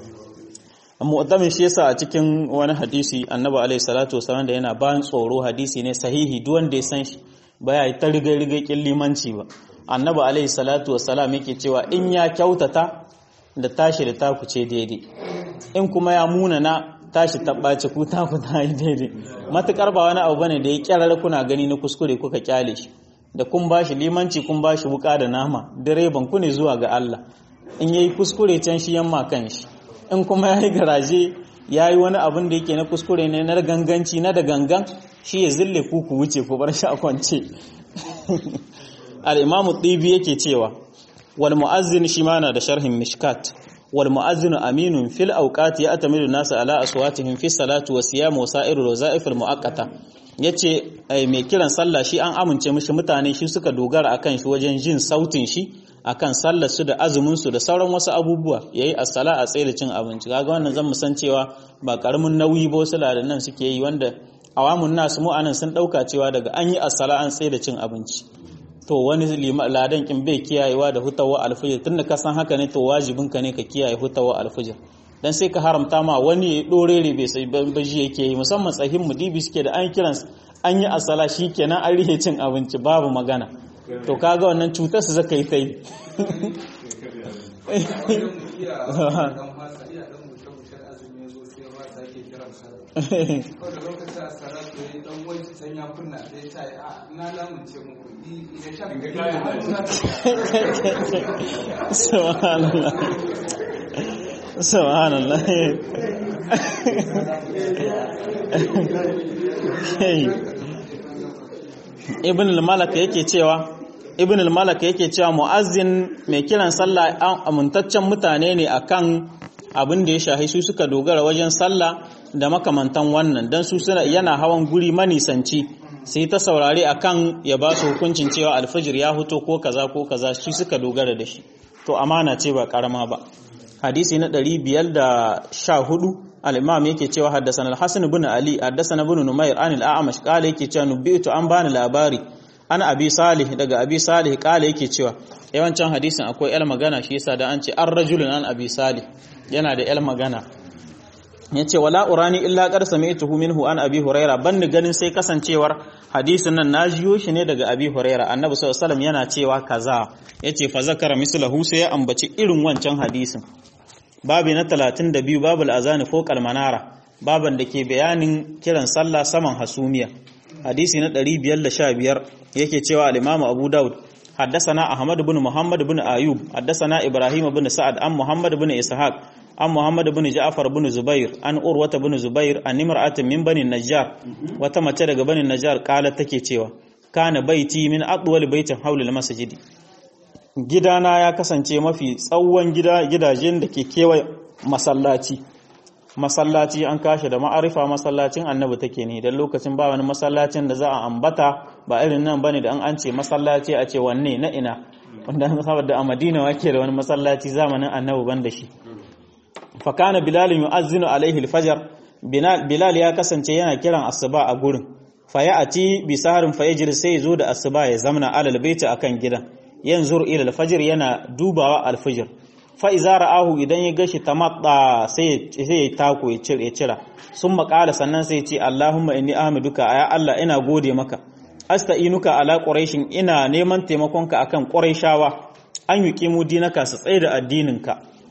mu'tamin shi yasa a cikin wani hadisi annabi alaihi salatu wasallam da yana bayan tsoro hadisi ne sahihi duk wanda ya san shi baya yi ta riga riga kin limanci ba annabi alaihi salatu wasallam yake cewa in ya kyautata da tashi da taku ce daidai in kuma ya munana tashi tabbace ku taku ta yi daidai matukar ba wani abu bane da ya kyarar kuna gani na kuskure kuka kyale shi da kun bashi limanci kun bashi wuka da nama direban ku ne zuwa ga Allah in yayi kuskure can shi yamma kan shi in kuma ya yi garaje ya yi wani abin da yake na kuskure ne na ganganci na da gangan shi ya zille ku ku wuce ku bar shi a kwance al'imamu ɗibi yake cewa wal mu'azzin shi ma na da sharhin mishkat wal mu'azzin aminun fil auqati ya atamidu nasu ala aswatihim fi salatu wa siyam wa sa'iru roza'if al mu'aqqata yace mai kiran sallah shi an amince mishi mutane shi suka dogara akan shi wajen jin sautin shi akan sallar su da azumin su da sauran wasu abubuwa yayi as-sala a tsaye da cin abinci kaga wannan zan san cewa ba karamin nauyi ba wasu nan suke yi wanda awamun nasu mu anan sun dauka cewa daga an yi as-sala an tsaye da cin abinci to wani ladan kin bai kiyayewa da hutawa alfijir tunda ka san haka ne to wajibin ka ne ka kiyaye hutawa alfijir dan sai ka haramta ma wani ya dorere bai sai baji yake yi musamman tsahin mudibi suke da an kiran an yi as-sala shikenan an rihe cin abinci babu magana to kaga wannan cutar su zaka yi ta yi subhanallah subhanallah ibn al-malak yake cewa ibn al-malak yake cewa mu'azzin mai kiran sallah an amintaccen mutane ne akan abin da ya shahi su suka dogara wajen sallah da makamantan wannan dan su suna yana hawan guri manisanci sai ta saurare akan ya ba su hukuncin cewa alfajir ya huto ko kaza ko kaza shi suka dogara da shi to amana ce ba karama ba hadisi na 514 al-imam yake cewa haddathana al-hasan ibn ali haddathana ibn numayr an al-a'mash qala yake cewa nubitu an bani labari ana abi salih daga abi salih qala yake cewa yawancin hadisin akwai el magana shi yasa da an ce ar rajulun an abi salih yana da el magana yace wala urani illa qad sami'tuhu minhu an abi huraira ban ganin sai kasancewar hadisin nan na jiyo shi ne daga abi huraira annabi sallallahu alaihi wasallam yana cewa kaza yace fa zakara mislahu sai ya ambaci irin wancan hadisin babu na 32 babul azani fawqal manara baban da ke bayanin kiran sallah saman hasumiya hadisi na 515 yake cewa al-imamu abu daud حدثنا أحمد بن محمد بن أيوب حدثنا إبراهيم بن سعد عن محمد بن إسحاق عن محمد بن جعفر بن زبير عن أروة بن زبير عن امرأة من بني النجار وتمت daga بني النجار قالت take cewa kana baiti min atwal baitin haula al-masjid gidana ya kasance mafi tsawon gida gidajen da ke kewaye masallaci masallaci an kashe da ma'arifa masallacin annabi take ne dan lokacin ba wani masallacin da za a ambata ba irin nan bane da an an ce masallaci a ce wanne na ina wanda saboda a Madina wake da wani masallaci zamanin annabi ban da shi fa kana bilal yu'azzinu alaihi al-fajr bilal ya kasance yana kiran asuba a gurin fa ya ati bi saharin fa yajri sai zo da asuba ya zamna alal baiti akan gidan yanzur ila al-fajr yana dubawa al-fajr fa iza ra'ahu idan ya gashi tamatta sai sai ya tako ya cire ya cira sun makala sannan sai ya ce Allahumma inni ahmaduka ya Allah ina gode maka asta'inuka ala quraishin ina neman taimakonka akan quraishawa an yuqimu dinaka su tsaye da addininka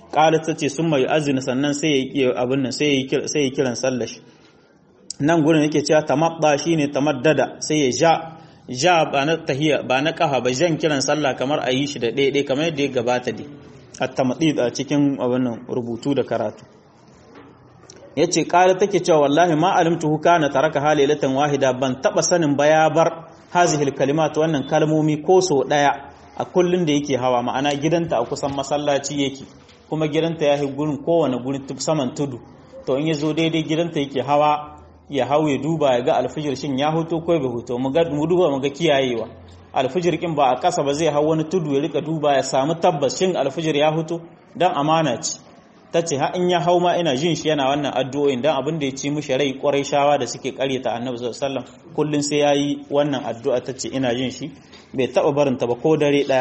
qalat tace sun mai azina sannan sai ya yi abin nan sai ya sai ya kiran sallar shi nan gurin yake cewa tamadda shine tamaddada sai ya ja ja ba na tahiya ba na kafa ba jan kiran sallah kamar a yi shi da ɗaya kamar yadda ya gabata dai at-tamadid a cikin abin nan rubutu da karatu yace kala take cewa wallahi ma alimtu kana taraka halilatan wahida ban taba sanin ba ya bar hazihil kalimat wannan kalmomi ko so daya a kullun da yake hawa ma'ana gidanta a kusan masallaci yake kuma gidanta ya yi gurin kowane gurin saman tudu to in ya zo daidai gidanta yake hawa ya hau ya duba ya ga alfijir shin ya huto ko bai huto mu duba mu ga kiyayewa alfijir kin ba a kasa ba zai hau wani tudu ya rika duba ya samu tabbas shin alfijir ya huto dan amana ce ta ce ha in ya hau ma ina jin shi yana wannan addu'o'in dan abin da ya ci mishi rai kwarai shawa da suke karyata annabi sallallahu alaihi wasallam kullun sai yayi wannan addu'a ta ce ina jin shi bai taba barin ta ba ko dare daya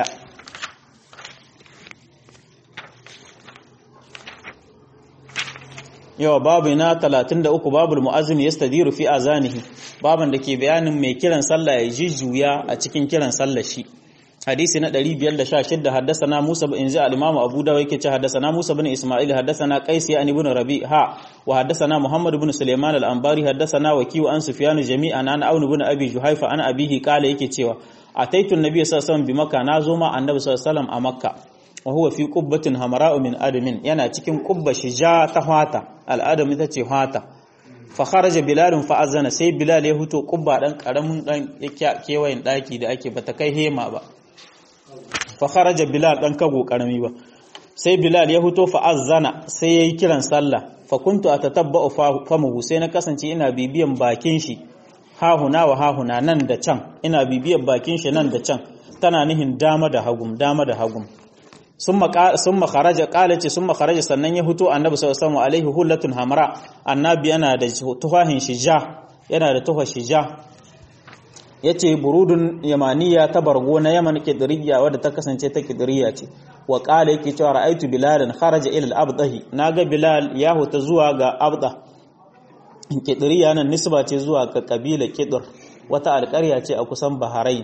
yawa babu na 33 babul mu'azzin yastadiru fi azanihi baban da ke bayanin mai kiran sallah ya jujjuya a cikin kiran sallah shi hadisi na 516 haddathana Musa bin Inzi al-Imam Abu Dawud yake ce haddathana Musa bin Isma'il haddathana Qais ya ibn Rabi ha wa haddathana Muhammad bin Sulaiman al-Anbari haddathana Waki an Sufyan jami'an an Aun bin Abi Juhaifa an abihi kala yake cewa ataitu an-nabiy sallallahu alaihi wasallam bi Makka nazo ma annabi sallallahu alaihi wasallam a Makka wa huwa fi qubbatin hamara'u min adamin yana cikin qubba shija ta hwata al-adam ita ce hwata fa kharaja bilal fa azana sai bilal ya huto qubba dan karamin dan kewayen daki da ake bata kai hema ba fa kharaja bilal dan kago karami ba sai bilal ya huto fa azana sai yayi kiran sallah fa kuntu atatabba'u famuhu sai na kasance ina bibiyan bakin shi hahuna wa hahuna nan da can ina bibiyan bakin shi nan da can tana nihin dama da hagum dama da hagum sun makaraja kalace sun makaraja sannan ya huto annabi sallallahu alaihi hullatun hamra annabi yana da tuhahin shija yana da tuhar shija yace burudun yamaniya ta bargo na yaman kidriya wadda ta kasance ta kidriya ce wa qala yake cewa ra'aitu bilalan kharaja ila al-abdahi naga bilal ya huta zuwa ga abda kidriya nan nisba ce zuwa ga kabila kidr wata alƙarya ce a kusan baharain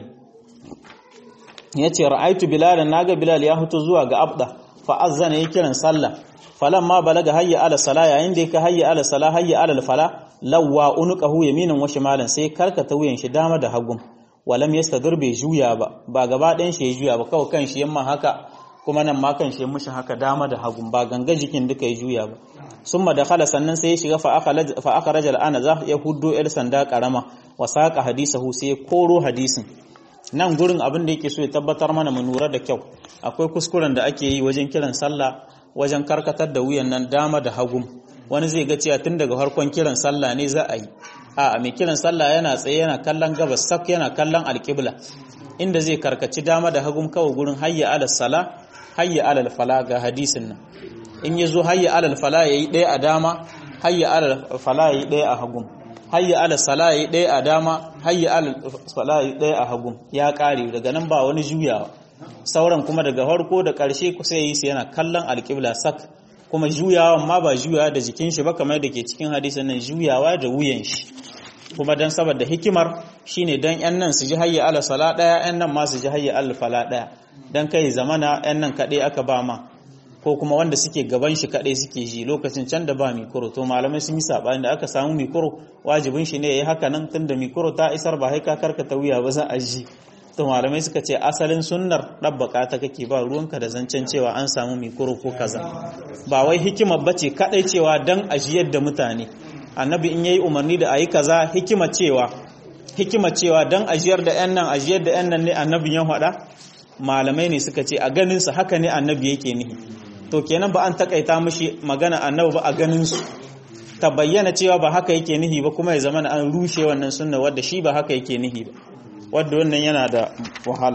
ya ce ra'aitu bilalan naga bilal ya fito zuwa ga abda fa azzana ya kiran sallah falan ma balaga hayya ala sala yayin da yake hayya ala sala hayya ala fala lawwa unuqahu yaminan wa shimalan sai karkata wuyan shi dama da hagun walam yastadir bai juya ba ba gaba ɗayan shi ya juya ba kawai kan shi yamma haka kuma nan ma kan shi mushi haka dama da hagun ba ganga jikin duka ya juya ba summa dakhala sannan sai ya shiga fa fa akhraja al-ana za ya huddo el sanda karama wa saqa hadisahu sai ya koro hadisin nan gurin abin da yake so ya tabbatar mana mu lura da kyau akwai kuskuren da ake yi wajen kiran sallah wajen karkatar da wuyan nan dama da hagum wani zai ga cewa tun daga farkon kiran sallah ne za a yi a mai kiran sallah yana tsaye yana kallon gabas sak yana kallon alƙibla inda zai karkaci dama da hagum kawai gurin hayya alal sala hayya alal fala ga hadisin nan in ya zo hayya alal fala yayi ɗaya a dama hayya alal fala yayi ɗaya a hagum hayya ala salayi ɗaya a dama hayya ala salayi ɗaya a hagu ya ƙare daga nan ba wani juyawa sauran kuma daga farko da ƙarshe kusa yi su yana kallon alƙibla sak kuma juyawa ma ba juyawa da jikin shi ba kamar da ke cikin hadisin nan juyawa da wuyan shi kuma dan saboda hikimar shine dan yan nan su ji hayya ala sala ɗaya yan nan ma su ji hayya ala fala ɗaya dan kai zamana yan nan kaɗai aka ba ma ko kuma wanda suke gaban shi kadai suke ji lokacin can da ba mikoro to malamai sun yi sabani da aka samu mikoro wajibin shi ne yayi haka nan tunda mikoro ta isar ba haika karkata wuya ba za a ji to malamai suka ce asalin sunnar dabbaka ta kake ba ruwanka da zancen cewa an samu mikoro ko kaza ba wai hikima bace kadai cewa dan ajiyar da mutane annabi in yayi umarni da ayi kaza hikima cewa hikima cewa dan ajiyar da yan nan ajiyar da yan nan ne annabi ya faɗa malamai ne suka ce a ganin sa haka ne annabi yake nihi to kenan ba an takaita mishi magana annabi ba a ganin su ta bayyana cewa ba haka yake nihi ba kuma ya zama an rushe wannan sunna wadda shi ba haka yake nihi ba wadda wannan yana da wahala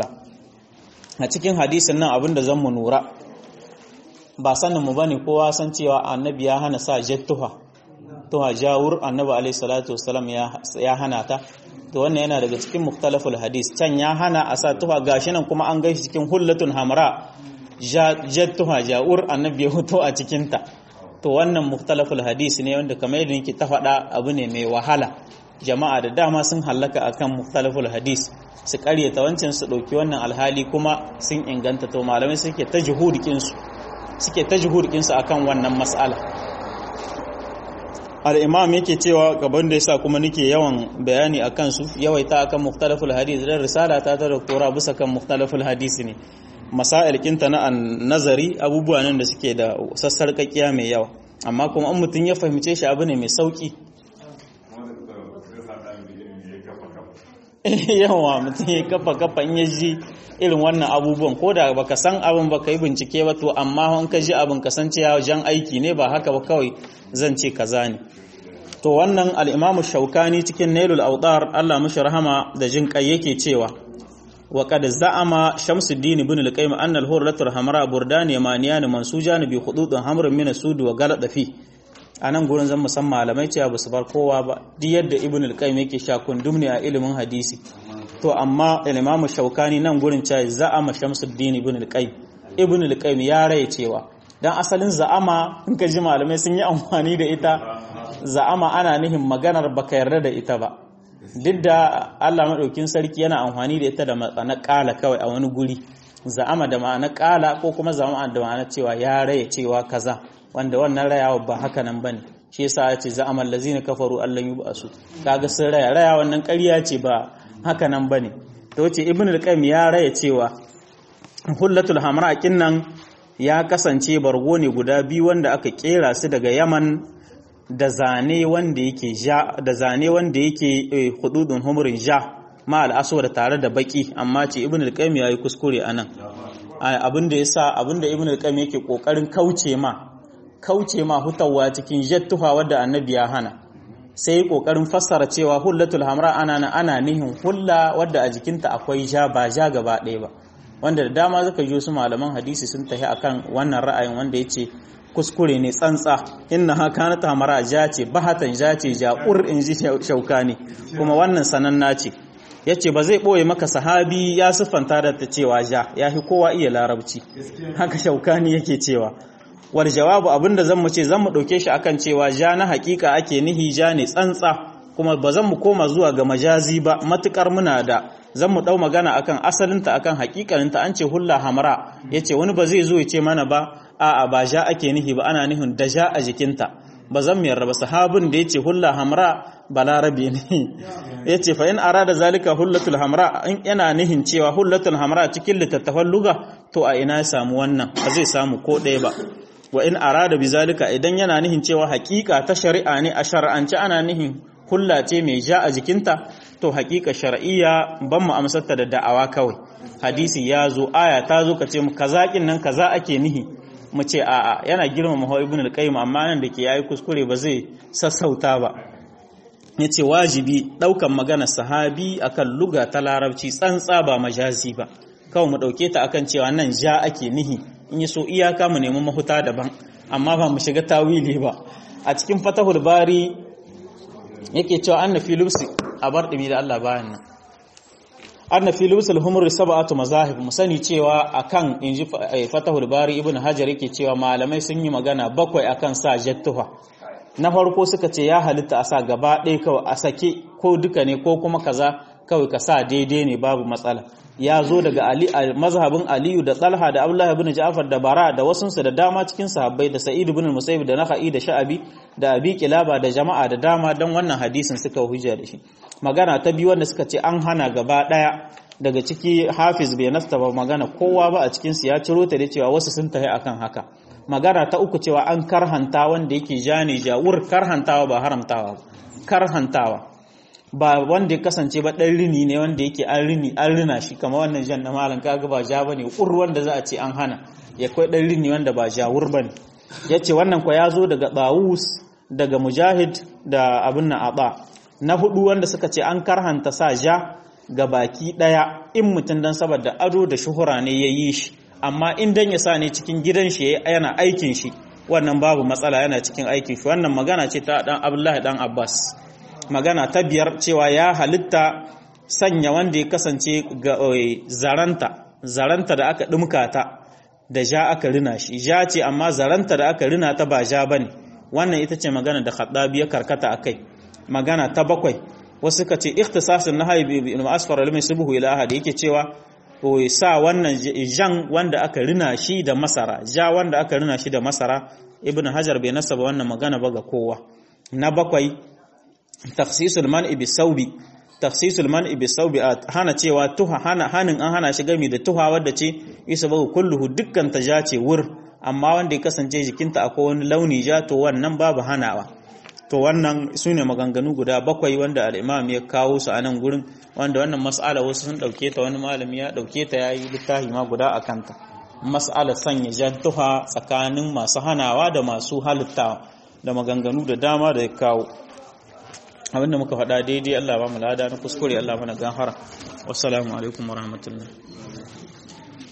a cikin hadisin nan abinda zan mu nura ba sanin mu bane kowa san cewa annabi ya hana sa jattuha tuha jawur annabi alaihi salatu wassalam ya hana ta to wannan yana daga cikin muktalaful hadis can ya hana a sa tuha gashi nan kuma an gaishe cikin hullatun hamra jattuha ja'ur annabi ya hoto a cikinta to wannan muktalaful hadisi ne wanda kamar yadda nake ta faɗa abu ne mai wahala jama'a da dama sun hallaka akan muktalaful hadis su karyata wancan su ɗauki wannan alhali kuma sun inganta to malamai suke ta juhudikin su suke ta juhurkinsu akan wannan mas'ala al'imam yake cewa gaban da yasa kuma nake yawan bayani a kansu yawaita akan muktalaful hadis dan risala ta ta doktora bisa kan muktalaful hadisi ne masail kinta na nazari abubuwa nan da suke da sassarƙaƙiya mai yawa amma kuma an mutum ya fahimce shi abu ne mai sauƙi yawa mutum ya kafa kafa in ya ji irin wannan abubuwan ko da baka san abin baka yi bincike ba to amma in ka ji abin ka san cewa jan aiki ne ba haka ba kawai zan ce kaza ne to wannan al-imamu shaukani cikin nailul awtar Allah mushi rahama da jin kai yake cewa wa qad za'ama shamsuddin ibn al-qayyim anna al-hurratul hamra burdan yamaniyan mansujan bi khududin hamrin min as-sud wa galada fi anan gurin zan musan malamai cewa ba su bar kowa ba duk yadda ibn al-qayyim yake sha kundum ne a ilimin hadisi to amma al-imam shaukani nan gurin cewa za'ama shamsuddin ibn al-qayyim ibn al-qayyim ya raye cewa dan asalin za'ama in ka ji malamai sun yi amfani da ita za'ama ana nihin maganar baka yarda da ita ba duk da Allah maɗaukin sarki yana amfani da ita da ma'ana ƙala kawai a wani guri za'ama da ma'ana ƙala ko kuma za'ama da ma'ana cewa ya raya cewa kaza wanda wannan rayawa ba haka nan bane shi yasa ya ce za'ama allazina kafaru allan yub'asu kaga sun raya raya wannan ƙarya ce ba haka nan bane to wace ibn al-qayyim ya raya cewa hullatul hamra kinnan ya kasance bargo ne guda biyu wanda aka kera su daga yaman da zane wanda yake ja da zane wanda yake hududun humurin ja ma al'aswar tare da baki amma ce ibn al-qayyim yayi kuskure anan abinda yasa abinda ibn al-qayyim yake kokarin kauce ma kauce ma hutawa cikin jattuha wadda annabi ya hana sai kokarin fassara cewa hullatul hamra ana ana nihin hulla wadda a jikinta akwai ja ba ja gaba ɗaya ba wanda da dama zaka ji su malaman hadisi sun tafi akan wannan ra'ayin wanda yace kuskure ne tsantsa inna ha kanat hamara ja ce bahatan ja ce ja'ur in ji shauka ne kuma wannan sananna ce yace ba zai boye maka sahabi ya siffanta da ta cewa ja yafi kowa iya larabci haka shaukani yake cewa wal jawabu abinda zan mu ce zan mu dauke shi akan cewa ja na hakika ake nihi ja ne tsantsa kuma ba zan mu koma zuwa ga majazi ba matukar muna da zan mu dau magana akan asalinta akan hakikaninta an ce hulla hamra yace wani ba zai zo ya ce mana ba a'a ba ja ake nihi ba ana nihin da ja a jikinta ba zan mu yarda ba sahabin da yace hulla hamra balarabe ne yace fa in arada zalika hullatul hamra in yana nihin cewa hullatul hamra cikin littattafan luga to a ina ya samu wannan ba zai samu ko ɗaya ba wa in arada bizalika idan yana nihin cewa hakika ta shari'a ne a shar'ance ana nihin hulla ce mai ja a jikinta to hakika shar'iyya ban mu amsarta da da'awa kawai hadisi ya zo aya ta zo ka ce mu kaza nan kaza ake nihi mu ce a'a yana girmama hawa ibn al-qayyim amma nan da ke yayi kuskure ba zai sassauta ba yace wajibi daukan magana sahabi akan luga ta larabci tsantsa ba majazi ba kawai mu dauke ta akan cewa nan ja ake nihi in yi so iyaka mu nemi mahuta daban amma ba mu shiga tawili ba a cikin fatahul bari yake cewa anna fi lubsi a bar dumi da Allah bayan nan anna fi lubsul humur sab'atu mazahib mu sani cewa akan inji fatahul bari ibn hajar yake cewa malamai sun yi magana bakwai akan sa jattuha na farko suka ce ya halitta a sa gaba ɗaya kawai a sake ko duka ne ko kuma kaza kawai ka sa daidai ne babu matsala ya zo daga ali mazhabin aliyu da talha da abdullahi ibn ja'far da bara da wasunsu da dama cikin sahabbai da sa'id ibn musayyib da nakhai da sha'abi da abi kilaba da jama'a da dama dan wannan hadisin suka hujja da shi magana ta biyu wanda suka ce an hana gaba daya daga ciki hafiz bai nasta ba magana kowa ba a cikin su ya ciro ta da cewa wasu sun tafi akan haka magana ta uku cewa an karhanta wanda yake jani jawur karhantawa ba haramtawa karhantawa ba wanda ya kasance ba ɗan rini ne wanda yake an rini an rina shi kama wannan jan na malam kaga ba ja bane ur wanda za a ce an hana ya kai ɗan rini wanda ba jawur bane yace wannan kwa ya zo daga Dawus daga Mujahid da abin nan aba na hudu wanda suka ce an karhanta sa ja ga baki daya in mutum dan saboda ado da shuhura ne ya yi shi amma in dan ya sa ne cikin gidan shi yana aikin shi wannan babu matsala yana cikin aikin shi wannan magana ce ta dan Abdullahi dan Abbas magana ta biyar cewa ya halitta sanya wanda ya kasance ga zaranta zaranta da aka dumka ta da ja aka rina shi ja ce amma zaranta da aka rina ta ba ja bane wannan ita ce magana da Khattabi ya karkata akai magana ta bakwai wasu ka ce ikhtisasun nahyi bi asfar al-misbuhu ila ahad yake cewa sa wannan jan wanda aka rina shi da masara ja wanda aka rina shi da masara ibn hajar bai nasaba wannan magana ba ga kowa na bakwai takhsisul man'i bi saubi takhsisul man'i bi saubi a hana cewa tuha hana hanin an hana shi gami da tuha wadda ce isa bagu kulluhu dukkan ta ja ce wur amma wanda ya kasance jikinta akwai wani launi ja to wannan babu hanawa to wannan su ne maganganu guda bakwai wanda al'imam ya kawo su a nan gurin wanda wannan mas'ala wasu sun ɗauke ta wani malami ya ɗauke ta ya yi littafi ma guda a kanta mas'ala sanya jan tuha tsakanin masu hanawa da masu halittawa da maganganu da dama da ya kawo abinda muka faɗa daidai Allah ba mu lada na kuskure Allah mana gafara wassalamu alaikum warahmatullahi